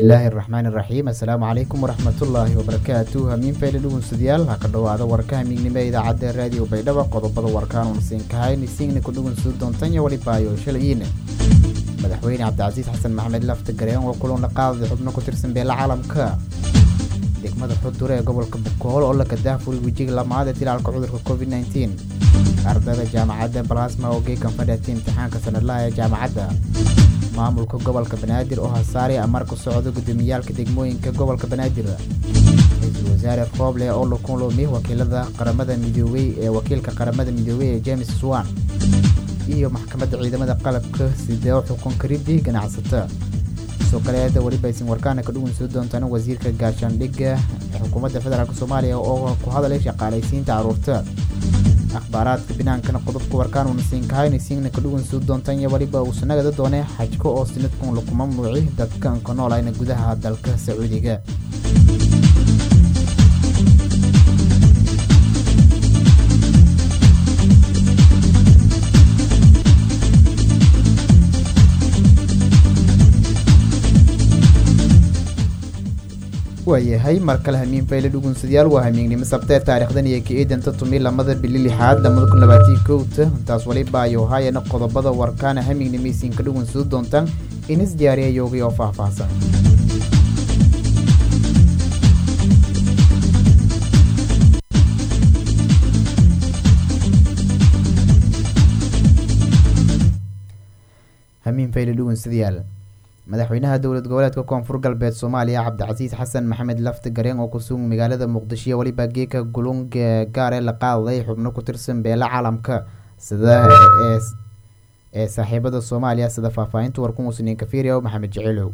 bismillaahi araxmaani iraxiim assalaamu calaykum waraxmatullaahi wabarakaatu hamiin fayle dhugunsadayaal ha ka dhowaada warka hamiignimo ee idaacadda raadiyo baydhaba qodobada warkaan unasiinkahay nisiingna ku dhugunsada doontanya walibaayo shalayiine madaxweyne cabdicasiis xasan maxamed lafta gareen oo kulan la qaaday xubno ku tirsan beela caalamka degmada xudure ee gobolka bukool oo la kadaafuri wejiga lamaad ee dilaalka cudurka covid nteen ardayda jaamacadda balasma oo geekan fadhiatay imtixaanka sanadlaha ee jaamacadda maamulka gobolka banaadir oo hasaare amar ku socda gudoomiyaalka degmooyinka gobolka banaadir ra-iisul wasaare rooble oo la kulmi wakiilada qaramada midoobey ee wakiilka qaramada midoobey ee james swan iyo maxkamadda ciidamada qalabka sidee xukun karidii ganacsata soo kaleeda weliba aysan warkaana ka dhugunsoo doontaan wasiirka gaashaandhigga ee xukuumadda federaalk soomaaliya oo ku hadalay shaqaalaysiinta caruurta akhbaaraadka binaankana qodobka warkaan unasiinkahay nasiingna ka dhugunsoo doontaan iyo weliba uusa nagada doonay xajko oo sinadkun laku mamnuuci dadkan ka noolayna gudaha dalka sacuudiga waayahay mar kale hamiin fayle dhugunsadayaal waa hamiignimo sabtee taarikhdan iyo ka-eedanta tumi lamada bili lixaad lamada kun labaatii kowta intaas waliba ayo haayana qodobada warkaana hamiignimeysiinka dhugunsado doontaan inis diyaariya yoogay oo faahfaahsan hamiin fayle dhugunsadayaal madaxweynaha dowlad goboleedka koonfur galbeed soomaaliya cabdicasiis xasan maxamed lafti gareen oo kusugan magaalada muqdisho weliba geeka gulung gaare la qaaday xubno ku tirsan beela caalamka sida ee saaxiibada soomaaliya sida faahfaahinta warkumusniin kafiria maxamed jiciilow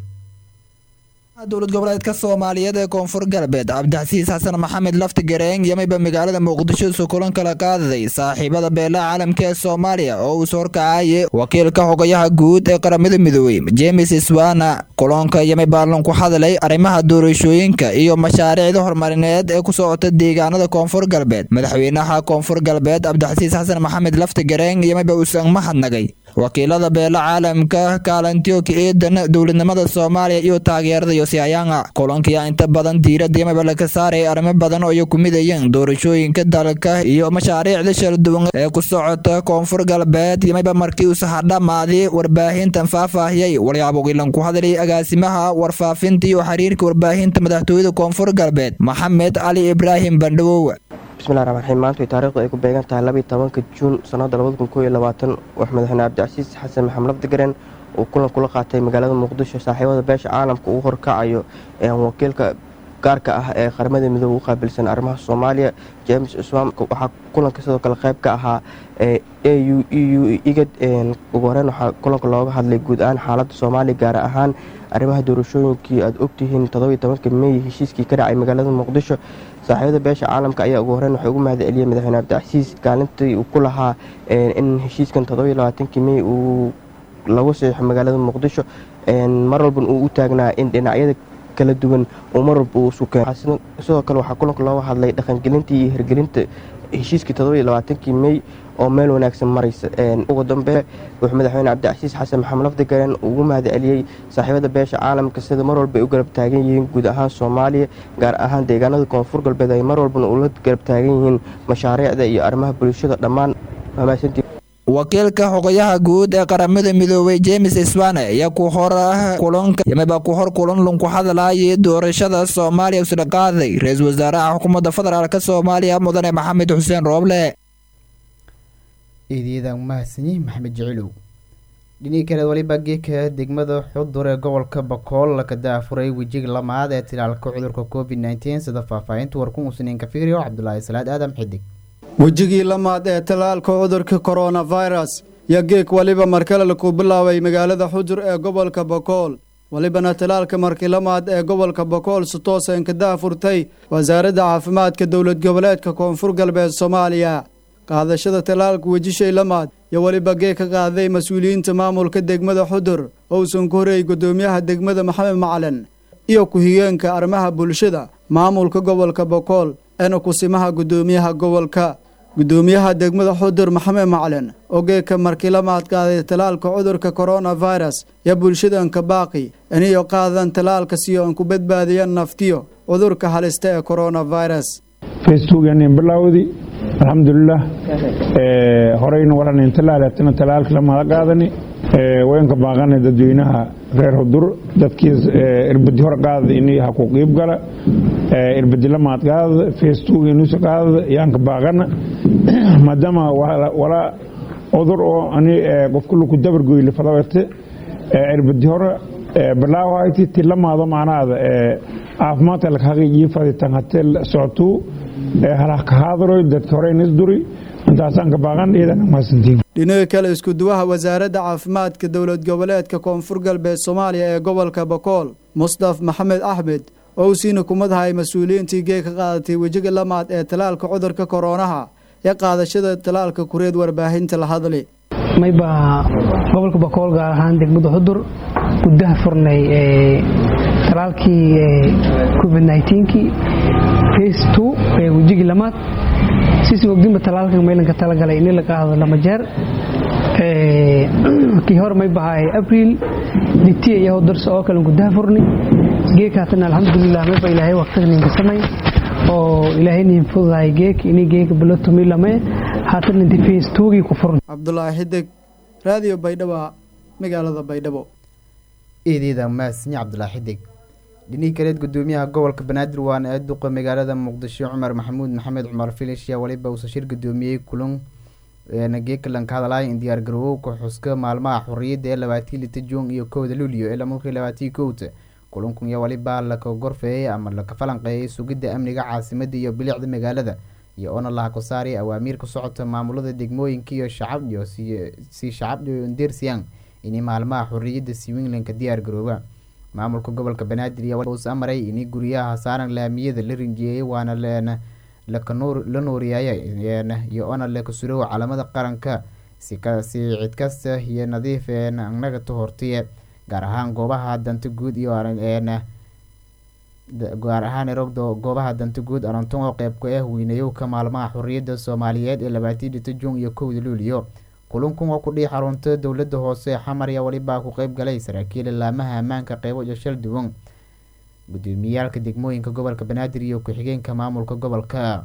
dowlad goboleedka soomaaliyeed ee koonfur galbeed cabdicasiis xasan maxamed lafti gareeng yamayba magaalada muqdisho isu kulan kala qaadaday saaxiibada beelaha caalamka ee soomaaliya oo uu soorkacayay wakiilka xogayaha guud ee qaramada midoobey james swana kulanka yamay baalan ku hadalay arrimaha doorashooyinka iyo mashaariicda horumarineed ee ku socota deegaanada koonfur galbeed madaxweynaha koonfur galbeed cabdicasiis xasan maxamed lafti gareeng yamayba uusan mahadnagay wakiilada beela caalamka kaalantioka eedan dowladnimada soomaaliya iyo taageerada yosiayanga kulankiya inta badan diirada yamaba laga saaraya arrimo badan oo ay ku midayeen doorashooyinka dalka iyo mashaariicda shala duwan ee ku socota koonfur galbeed yamayba markii uu sahadhamaaday warbaahintan faahfaahiyay walyaabogilan ku hadlay agaasimaha warfaafinta iyo xiriirka warbaahinta madaxtooyada koonfur galbeed maxamed cali ibraahim bandhawow bismillahi raxmaan raxiim maanta taarikhdu ay ku beegan tahay labaiy tobanka juun sanada labada kun koo iyo labaatan wax madaxweyne cabdicasiis xasan maxamed lafdigaren uu kulan kula qaatay magaalada muqdisho saaxiibada beesha caalamka uu horkacayo wakiilka gaarka ah ee qaramada midoobe u qaabilsan arrimaha soomaaliya james uswam waxaa kulanka sidoo kale qayb ka ahaa a u e u igad ugu horeyn waxaa kulanka looga hadlay guud ahaan xaaladda soomaaliya gaar ahaan arrimaha doorashooyinkii aad ogtihiin todobiy tobanka mey heshiiskii ka dhacay magaalada muqdisho saaxiibada beesha caalamka ayaa ugu horeyn waxay ugu mahad celiyey madaxweyne cabdicasiis kaalintii uu ku lahaa in heshiiskan todobiy labaatankii mey uu lagu saxiixo magaalada muqdisho mar walban uu u taagnaa in dhinacyada kala duwan uu mar walba uu sukeen sidoo kale waxaa kulanka looga hadlay dhaqangelintii iyo hirgelinta heshiiskii todobiy labaatankii mey oo meel wanaagsan maraysa ugu dambe wuxuu madaxweyne cabdicasiis xasan maxamed lafdigaren ugu mahad celiyey saaxiibada beesha caalamka sida mar walba ay u garab taagan yihiin guud ahaan soomaaliya gaar ahaan deegaanada koonfur galbeed ay mar walbana ula garab taagan yihiin mashaariicda iyo arrimaha bulshada dhammaan mahadsantii wakiilka xogayaha guud ee qaramada midoobey james swane ayaa ku hor kulanka yamaba ku hor kulan lunku hadlayay doorashada soomaaliya usla qaaday ra-iisul wasaaraha xukuumadda federaalk soomaaliya mudane maxamed xuseen rooble eedyada mahadsanyi maxamed jicilow dhinii kale waliba geeka degmada xudur ee gobolka bakool laka daafuray wejiga lamaad ee tilaalka cudurka covid nteen sida faahfaahinta warkumusniin kafirio cabdulaahi salaad aadam xidig wejigii lamaad ee tallaalka cudurka koronafirus yo geeg weliba markale laku bilaabay magaalada xudur ee gobolka bakool welibana tallaalka markii lamaad ee gobolka bakool si toosan ka daafurtay wasaaradda caafimaadka dowlad goboleedka koonfur galbeed soomaaliya qaadashada tallaalka wejishay lamaad yo weliba geeg ka qaaday mas-uuliyiinta maamulka degmada xudur ousan ku horeeyey guddoomiyaha degmada maxamed macalin iyo ku-xigeenka arrimaha bulshada maamulka gobolka bakool eena kusimaha guddoomiyaha gobolka gudoomiyaha degmada xudur maxamed macalin oo geeka markii la maadqaaday talaalka cudurka coronavirus iyo bulshadanka baaqi iniyo qaadan talaalka si oon ku badbaadiyan naftiyo cudurka halista ee coronavirus facebookan bilowdi alxamdulilah horeyna walanin talaalatana talaalka lamada qaadani wayanka baaqana dadweynaha reer hudur dadkii irbadi hor qaadada ini ha ku qiib gala irbadi lamaad qaadada facebook inuusa qaadada yaanka baaqana maadaama walaa cudur oo ani qofka laku dabargoyle fadawete irbadi hore bilaawayti ti lamaado macnaada caafimaadka laka haqiijiyo faditan hatee socotuu halaka haadaroy dadka horeyna isduri intaasaan ka baaqan iyadana mahadsantiin dhinaga kale iskuduwaha wasaaradda caafimaadka dowlad goboleedka koonfur galbeed soomaaliya ee gobolka bakool mustaf maxamed axmed oo uu siina kumadahay mas-uuliyiintii gee ka qaadatay wejiga lamaad ee talaalka cudurka koroonaha ee qaadashada talaalka kureed warbaahinta la hadli maybaa gobolka bakool gaar ahaan degmada xudur gudaha furnay talaalkii covid nkii face two ee wejigii lamaad sisi ogdinba talaalka maylanka talagalay ini la qaado lama jeer kii hore may bahaa abriil ditiya iyo darso oo kale gudaha furni geekaatana alxamdulilah mayba ilaahay waqtiganinka samay oo ilaahay nin fududahay geek ini geeka bilotomi lame haatan inti face twogii ku furni cabdulaahi xidig raadiyo baydhabo magaalada baydhabo eedeeda maasni cabdulaahi xidig dhinihii kaleed gudoomiyaha gobolka banaadir waana ee duqa magaalada muqdisho cumar maxamuud maxamed cumar filish yaa waliba uusa shir gudoomiyey kulan geekalan ka hadlaya in diyaar garowowka xuska maalmaha xorriyadda ee labaatii lita juun iyo kowda luulyo ee lamarkii labaatii kowta kulankun yaa waliba laka gorfeeyey ama laka falanqeeyay sugidda amniga caasimada iyo bilicda magaalada iyo oona laha ku saaraya awaamiir ka socota maamulada degmooyinka iyo shacab iyo si shacab ndersiyang ini maalmaha xorriyadda swinglandka diyaar garooba maamulka gobolka banaadir iyo us amaray ini guryaha saaran laamiyada la rinjiyeeyay waana leena la nuuriyaya iyo ona laka surow calamada qaranka si cid kasta iyo nadiif naga tahortiye gaar ahaan goobaha danta guud iyo gaar ahaan rogdo goobaha danta guud aranton oo qeyb ka ah weynayowka maalmaha xorriyadda soomaaliyeed ee labaatii dhita juun iyo kowda luuliyo kulankun oo ku dhii xarunta dowladda hoose xamarya walibaa ku qeyb galay saraakiil laamaha ammaanka qeybo iyo shal duwan gudoomiyaalka degmooyinka gobolka banaadir iyo ku-xigeenka maamulka gobolka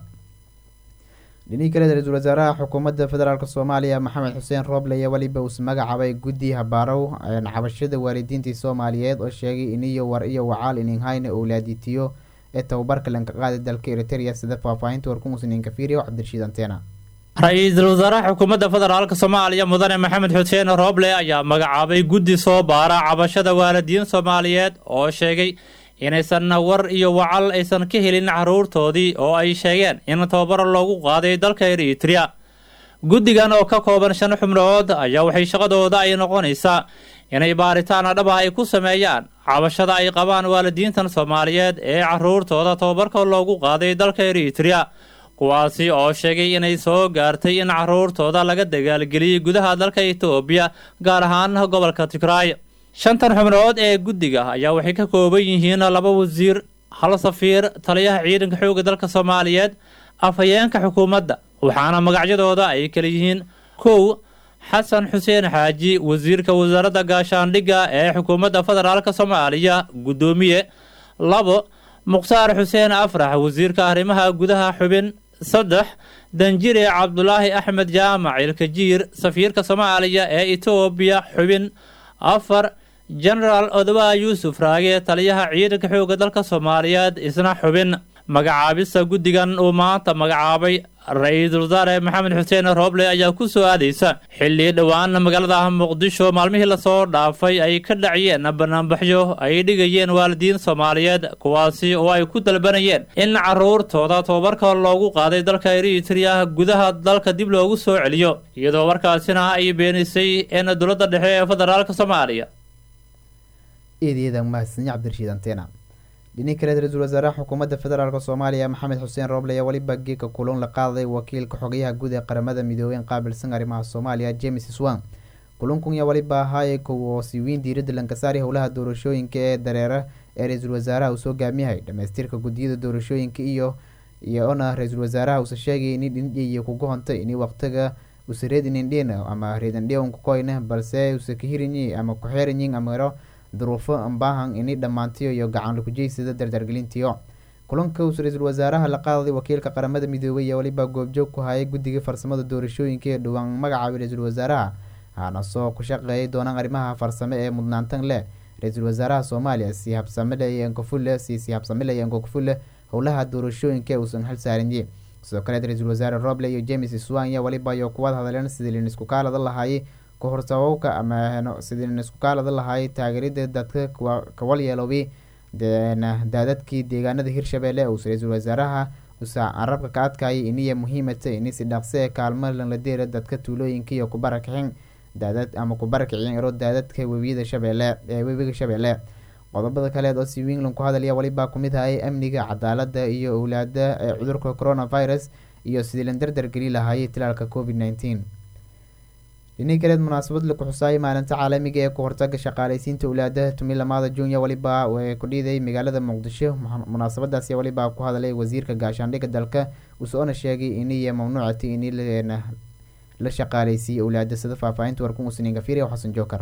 dhinihii kale ra-iisul wasaaraha xukuumadda federaalk soomaaliya maxamed xuseen rooble iyo weliba uus magacaabay guddi habaarow cabashada waalidiintii soomaaliyeed oo sheegay iniyo war iyo wacaal ininhayna owlaaditiyo ee tababarka lanka qaaday dalka eriteria sida faahfaahinta warkumusninka fiiriyo cabdirashiid anteena ra-iisul wasaaraha xukuumadda federaalk soomaaliya mudane maxamed xuseen rooble ayaa magacaabay guddi soo baara cabashada waalidiin soomaaliyeed oo sheegay inaysan war iyo wacal aysan ka helin caruurtoodii oo ay sheegeen in tababaro loogu qaaday dalka eritrea guddigan oo ka kooban shan xubnood ayaa waxay shaqadooda ay noqonaysaa inay baaritaan dhab ah ay ku sameeyaan cabashada ay qabaan waalidiintan soomaaliyeed ee caruurtooda tababarka loogu qaaday dalka eritrea kuwaasi oo sheegay inay soo gaartay in caruurtooda laga dagaalgeliyey gudaha dalka etoobiya gaar ahaan gobolka tigraay shantan xubnood ee guddiga ayaa waxay ka kooban yihiin laba wasiir hal safiir taliyaha ciidanka xoogga dalka soomaaliyeed afhayeenka xukuumadda waxaana magacyadooda ay kala yihiin kow xasan xuseen xaaji wasiirka wasaaradda gaashaandhigga ee xukuumadda federaalk soomaaliya guddoomiye labo mukhtaar xuseen afrax wasiirka arrimaha gudaha xubin saddex danjire cabdulaahi axmed jaamac ilkajiir safiirka soomaaliya ee etoobiya xubin afar genaraal odoba yuusuf raage taliyaha ciidanka xoogga dalka soomaaliyeed isna xubin magacaabista guddigan uu maanta magacaabay ra-iisul wasaare maxamed xuseen rooble ayaa ku soo aadaysa xilli dhowaan magaalada muqdisho maalmihii lasoo dhaafay ay ka dhaciyeen banaanbaxyo ay dhigayeen waalidiin soomaaliyeed kuwaasi oo ay ku dalbanayeen in caruurtooda tababarka loogu qaaday dalka eritrea gudaha dalka dib loogu soo celiyo iyadoo markaasina ay beenisay in dowladda dhexe ee federaalk soomaaliya dhinii kaleed ra-iisul wasaaraha xukuumadda federaalk soomaaliya maxamed xuseen rooble ayaa weliba geeka kulan la qaaday wakiilka xogayaha guud ee qaramada midoobey qaabilsan arrimaha soomaaliya james swan kulankun yaa weliba ahaayay kow oo siiweyn diiradda lankasaari howlaha doorashooyinka ee dareera ee ra-iisul wasaaraha uu soo gaamiyahay dhamaystirka guddiyada doorashooyinka iyo iyo ona ra-iisul wasaaraha uuse sheegay ini dhindhiyo kugu hontay ini waqtiga use reedinindhin ama reedindhion kukoyne balse use kahirinyi ama kuxeerinyin amaro duruufo ambaahan ini dhammaantiyo iyo gacan lakujeysada dardargelintiyo kulanka uuse ra-iisul wasaaraha la qaadaday wakiilka qaramada midoobay iyo weliba goobjoog ku hayay guddiga farsamada doorashooyinka ee dhowaan magacaabay ra-iisul wasaaraha hana soo ku shaqeeyay doonaan arrimaha farsame ee mudnaantan leh ra-iisul wasaaraha soomaaliya si habsamile enkofule si si habsamile enkofule howlaha doorashooyinka ee uusan xil saarinye sidoo kaleed ra-iisul wasaare roble iyo james swanya weliba iyo kuwad hadleen sidii lin isku kaalada lahaayay kahortabowka ama sidii lin isku kaalada lahaayay taageerida dadka kawalyeeloway daadadkii deegaanada hirshabelle uuse ra-iisul wasaaraha usa carabka ka adkayay iniya muhiimata ini si dhaqse ee kaalmo lanladeera dadka tuulooyinka iyo kubarakixin daadad ama kubarakicin iro daadadka webiyada shabeelle ee webiga shabeelle qodobada kaleed oo si wingland ku hadalaya weliba kumid hayay amniga cadaalada iyo owlaada ee cudurka coronavirus iyo sidii lan dardar geli lahaayay tilaalka covid nneteen dhinii kaleed munaasabad laku xusaayay maalinta caalamiga ee ku hortaga shaqaaleysiinta owlaadaha tumi lamaada junya weliba ku dhiiday magaalada muqdisho munaasabadaasi weliba ku hadalay wasiirka gaashaandhigga dalka usoona sheegay iniyo mamnuucati ini la shaqaaleysiiyey owlaada sida faahfaahinta warkun usniin gafiriya xasan jookar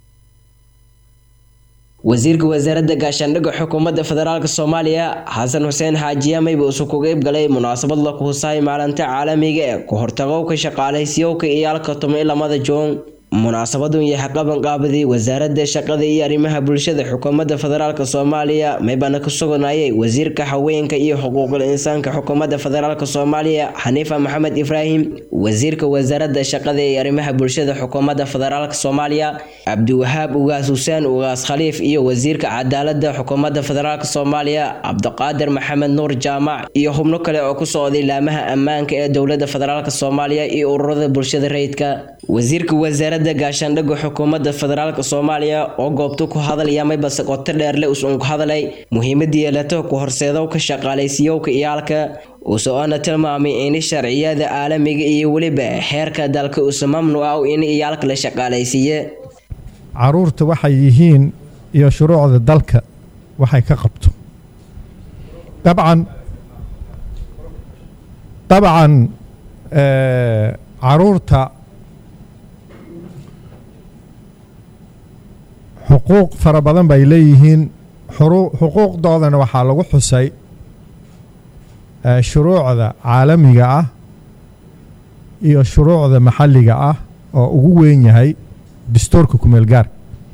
wasiirka wasaaradda gaashaandhigga xukuumadda federaalk soomaaliya xasan xuseen xaajiyameyba usu ku qeyb galay munaasabad la kuhusaay maalinta caalamiga ee ku hortagowka shaqaaleysiyoowka iyaalka tumi lamada joon munaasabadun yahay qaban qaabadii wasaaradda shaqada iyo arrimaha bulshada xukuumadda federaalk soomaaliya maybana ka suganayay wasiirka haweenka iyo xuquuqul insaanka xukuumadda federaalk soomaaliya xaniifa maxamed ibraahim wasiirka wasaaradda shaqada iyo arrimaha bulshada xukuumadda federaalk soomaaliya cabdiwahaab ugaas xuseen ugaas khaliif iyo wasiirka cadaalada xukuumadda federaalk soomaaliya cabdiqaadir maxamed nuur jaamac iyo xubno kale oo ku socday laamaha ammaanka ee dowladda federaalk soomaaliya iyo ururada bulshada rayidka wasiirka wasaaradda gaashaandhigga xukuumadda federaalk soomaaliya oo goobta ku hadalaya maybase qoto dheerle usun ku hadalay muhiimadii yeelato ku horseedowka shaqaalaysiiyowka iyaalka uso-ona tilmaamay in sharciyada caalamiga iyo weliba xeerka dalka usa mamnuuca in iyaalka la shaqaalaysiiye caruurta waxay yihiin iyo shuruucda dalka waxay ka qabto dabcan dabcan caruurta xuquuq fara badan bay leeyihiin xuquuqdoodana waxaa lagu xusay shuruucda caalamiga ah iyo shuruucda maxalliga ah oo ugu weyn yahay dastuurka kumeel gaarka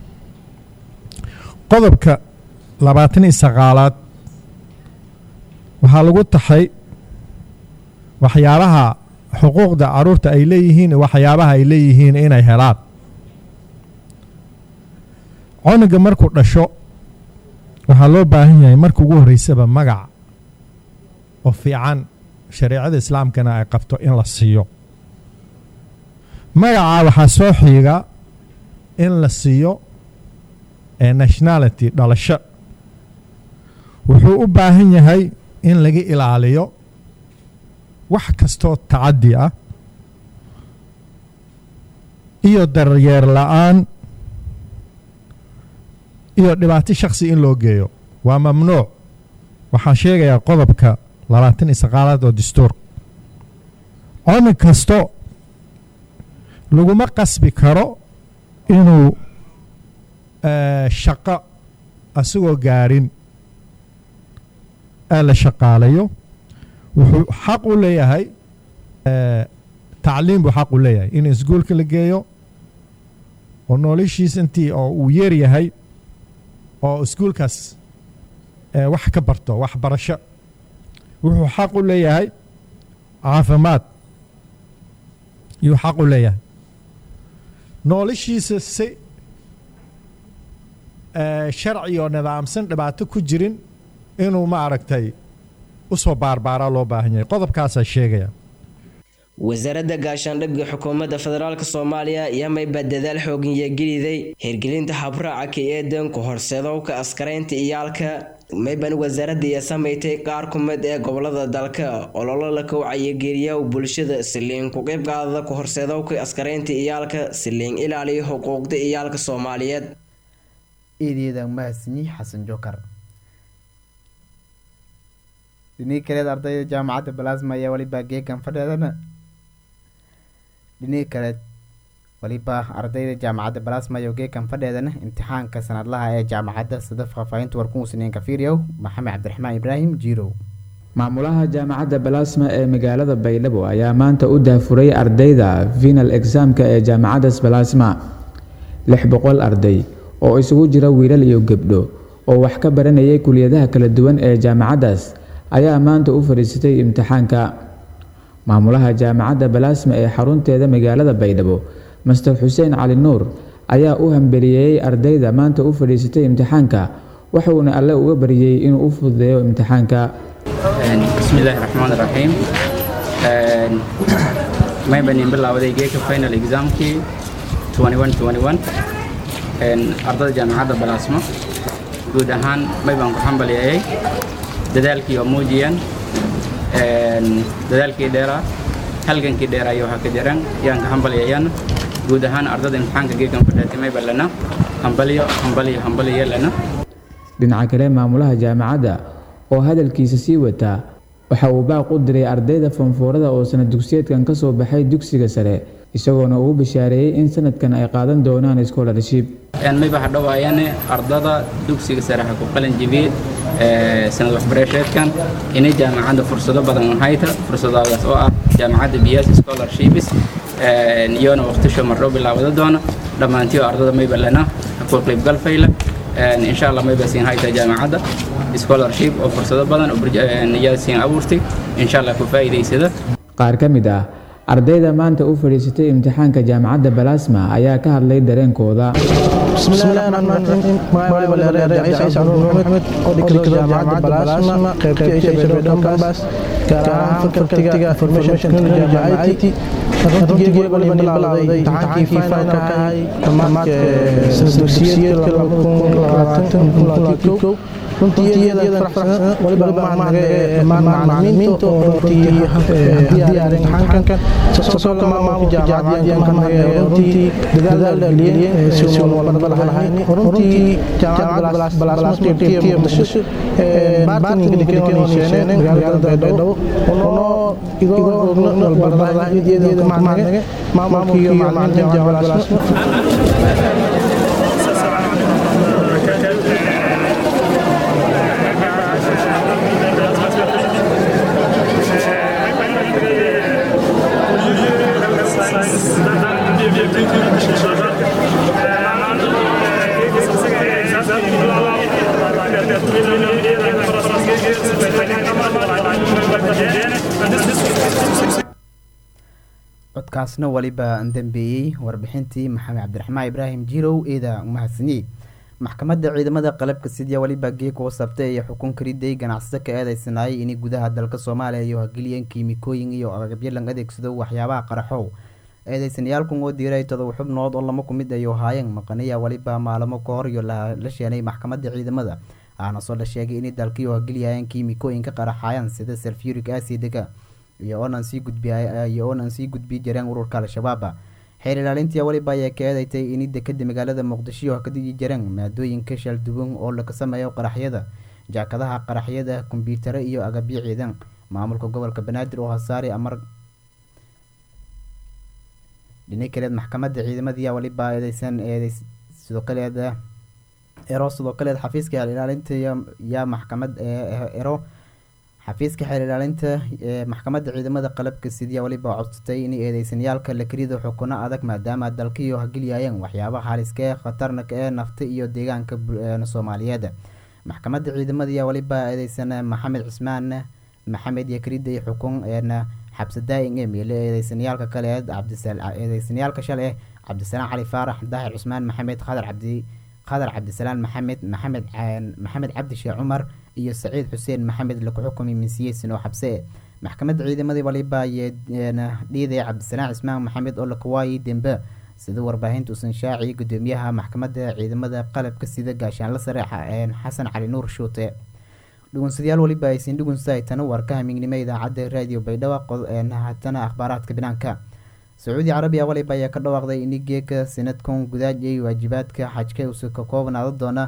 qodobka labaatan iyo sagaalaad waxaa lagu taxay waxyaabaha xuquuqda caruurta ay leeyihiin waxyaabaha ay leeyihiin inay helaan coniga markuu dhasho waxaa loo baahan yahay marka ugu horreysaba magac oo fiican shareecada islaamkana ay qabto in la siiyo magacaa waxaa soo xiiga in la siiyo ee nationality dhalasho wuxuu u baahan yahay in laga ilaaliyo wax kastoo tacaddi ah iyo daryeer la-aan iyo dhibaato shakhsi in loo geeyo waa mamnuuc waxaan sheegayaa qodobka labaatan iyo saqaalaad oo dastuur coni kasto laguma qasbi karo inuu shaqo asagoo gaarin ee la shaqaalayo wuxuu xaq u leeyahay tacliim buu xaq u leeyahay in iskuolka la geeyo oo noloshiis intii oo uu yeer yahay oo iskuolkaas wax ka barto waxbarasho wuxuu xaq u leeyahay caafimaad yuu xaq u leeyahay noloshiisa si sharci oo nidaamsan dhibaato ku jirin inuu ma aragtay usoo baarbaaraa loo baahan yahay qodobkaasaa sheegaya wasaaradda gaashaandhigga xukuumadda federaalk soomaaliya yamayba dadaal xoogin yageliday hirgelinta habraaca ka eedan ku horseedowka askaraynta iyaalka mayban wasaaradda iyo samaysay qaar ku mid ee gobolada dalka ololo la kowcayageliya bulshada siliin ku qayb qaadada ku horseedowka askaraynta iyaalka siliin ilaaliya xuquuqda iyaalka soomaaliyeed iidiyadan mahadsanyi xasan jookar dhinii kaleed ardayda jaamacadda balasma ayaa weliba geekan fadheedana dhinii kaleed weliba ardayda jaamacadda balasma iyo geekan fadheedana imtixaanka sanadlaha ee jaamacadda sida faahfaahinta warkumusniinka fiiryow maxamed cabdiraxmaan ibraahim jiirow maamulaha jaamacadda balasma ee magaalada baydhabo ayaa maanta u daafuray ardayda final examka ee jaamacaddas balasma lix boqol arday oo isugu jira wiilal iyo gebdho oo wax ka baranayay kuliyadaha kala duwan ee jaamacaddaas ayaa maanta u fadhiisatay imtixaanka maamulaha jaamacadda balasma ee xarunteeda magaalada baydhabo master xuseen cali nuur ayaa u hambeliyeeyey ardayda maanta u fadhiisatay imtixaanka waxuuna alle uga baryey inuu u fududeeyo imtixaanka bismillaahi raxmaan raxiim maybanin bilaawaday geeka final examkii ardada jaamacadda balaasmo guud ahaan maybaan ku xambaliyayay dadaalkii oo muujiyeen dadaalkii dheeraa halgankii dheeraa iyo waxaa ka jiraan yaan ka hambaliyayaan guud ahaan ardada imtixaanka geegan fadhaatay mayba lana hambaliyo hambaliyo hambaliyo lana dhinaca kale maamulaha jaamacadda oo hadalkiisa sii wataa waxa uu baaq u diray ardayda foonfoorada oo sanad dugsiyeedkan ka soo baxay dugsiga sare isagoona ugu bishaareeyey in sanadkan ay qaadan doonaan scholarship mayba hadhowaayane ardada dugsiga sare ha ku qalin jibiyey sanad waxbarasheedkan inay jaamacadda fursado badan hayta fursadadaas oo ah jaamacadda bs scholarships iyona waqtisho mardhow bilaawada doona dhammaantiyo ardada mayba lana ku qaybgal fayla insha allah mayba siin hayta jaamacadda scholarship oo fursado badan yaa siin abuurtay insha allah ku faa'iidaysada qaar ka mid ah ardayda maanta u fadhiisatay imtixaanka jaamacadda balasma ayaa ka hadlay dareenkooda runtii iyada faraxsan waliba mahadnaga dhammaan macalimiinta oo runtii diyaarin imtixaankan soo kama maamulka jaamacadda mahadnaga runtii dadaal geliyeen si uu walba lahayn runtii jaamacadda balaasma muqdisho baartinka dikeenaysheen magaalada baydhabo unoo igoo ogno walbaradaha iyada mahadnaga maamulka iyo macalimiinta jaamacadda balaasma codkaasna weliba dambeeyey warbixintii maxamed cabdiraxmaan ibraahim jirow eeda umahadsaniyey maxkamadda ciidamada qalabka sidya weliba geeg u sabtay iyo xukun kariday ganacsato ka eedeysanaayay inay gudaha dalka soomaaliya iyo hageliyeen kiimikooyin iyo agabyo lang adeegsado waxyaabaha qaraxow eedeysanayaalkun oo diiray todoba xubnood oo lama ku mid ayo haayeen maqaniya weliba maalamo ka hor iyo la sheenay maxkamadda ciidamada aana soo la sheegay inay dalkiyo hageliyayeen kiimikooyinka qaraxayan sida sulfuric acidiga iyo oonan sii gudbiyo oonan sii gudbi jireen ururka al-shabaaba xeer ilaalintii weliba ayaa ka eedeystay inay dekada magaalada muqdisho ka digi jireen maadooyinka shalduwan oo laga sameeyo qaraxyada jaakadaha qaraxyada kombyutaro iyo agabyo ciidan maamulka gobolka banaadir oo hasaari amar dhini kaleed maxkamadda ciidamadii weliba eedeysan eedeys sidoo kaleed ero sidoo kaleed xafiiska xeer ilaalinta yaa maxkamad ero xafiiska xeer ilaalinta ee maxkamadda ciidamada qalabka sidiya weliba codsatay in eedeysanayaalka la karido xukuno adag maadaama dalkiyo hageliyayeen waxyaabaha haliska ee khatarna ee nafta iyo deegaanka soomaaliyeed maxkamadda ciidamada weliba eedeysan maxamed cismaan maxamed yakriday xukun eena xabse daa'in ee meele eedeysanayaalka kale eedeysanayaalka shale cabdisalaan cali faarax daahir cusmaan maxamed khadar cabdi khadar cabdisalaan maxamed maxamed maxamed cabdi sheekh cumar iyo saciid xuseen maxamed laku xukumay minsiyeysan oo xabse maxkamadda ciidamadii waliba dhiiday cabdisalaan cismaan maxamed oo lakuwaayay dembe sida warbaahinta usan shaaci gudoomiyaha maxkamadda ciidamada qalabka sida gaashaanla sare xasan cali nuur shuute dhugunsadayaal waliba aysin dhugunsahay tana warka hamignimo idaacadda raadiyo baydhabo hatana akhbaaraadka banaanka sacuudi carabiya waliba ayaa ka dhawaaqday in geeka sanadkan gudaajay waajibaadka xajka usa ka koobnaado doona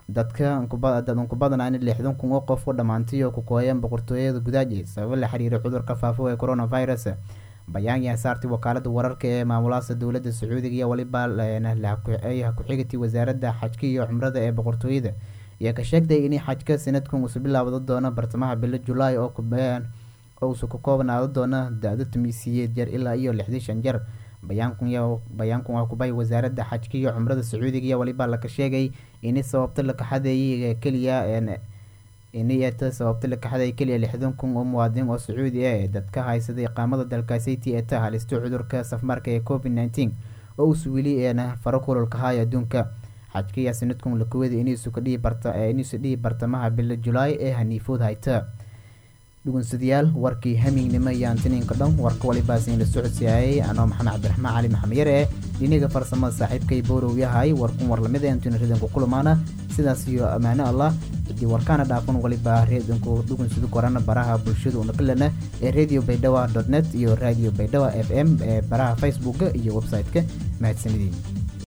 dadka dad unku badanaa in lixdan kun oo qof u dhammaantay oo ku kooyeen boqortooyada gudaaji sababo la xiriira cudurka faafo ee coronavirus bayaan saartay wakaalada wararka ee maamulaasa dowladda sacuudiga iyo waliba ku-xigati wasaaradda xajka iyo cumrada ee boqortooyada ayaa ka sheegtay in xajka sanadkan uusu bilaawda doono bartamaha bilo julaay oo uusu ku koobnaado doono da-do tumiisiyeed jar ilaa iyo lixdii shan jar bayaankan waa kubay wasaaradda xajka iyo cumrada sacuudiga iyo waliba laka sheegay ini sababta la kaxadeeyay keliya inta sababta la kaxaday keliya lixdan kun oo muwaadiniin oo sacuudi ah ee dadka haysaday iqaamada dalkaasiti ee ta halisto cudurka safmarka ee covid nneteen oo uusu weli eena faro kulolka haay adduunka xajka ayaa sanadkun lakuwada inuusu ka dhihi barta inuusu dhihi bartamaha bilo julaay ee haniifood hayta dhugunsadayaal warkii hamignimo iyo antiniinka dhan warka walibaasin la socodsiyaayay anoo maxamed cabdiraxmaan cali maxamed yare eh dhiniga farsamada saaxiibkay boorow yahay warkun war lamid antuna ridanku kulamaana sidaas iyo ammaano allah haddii warkaana dhaafan waliba reedinku dhugunsada korana baraha bulshada unakalana ee radio baydhawa net iyo radio baydhawa f m ee baraha facebooka iyo website-ka mahadsanidii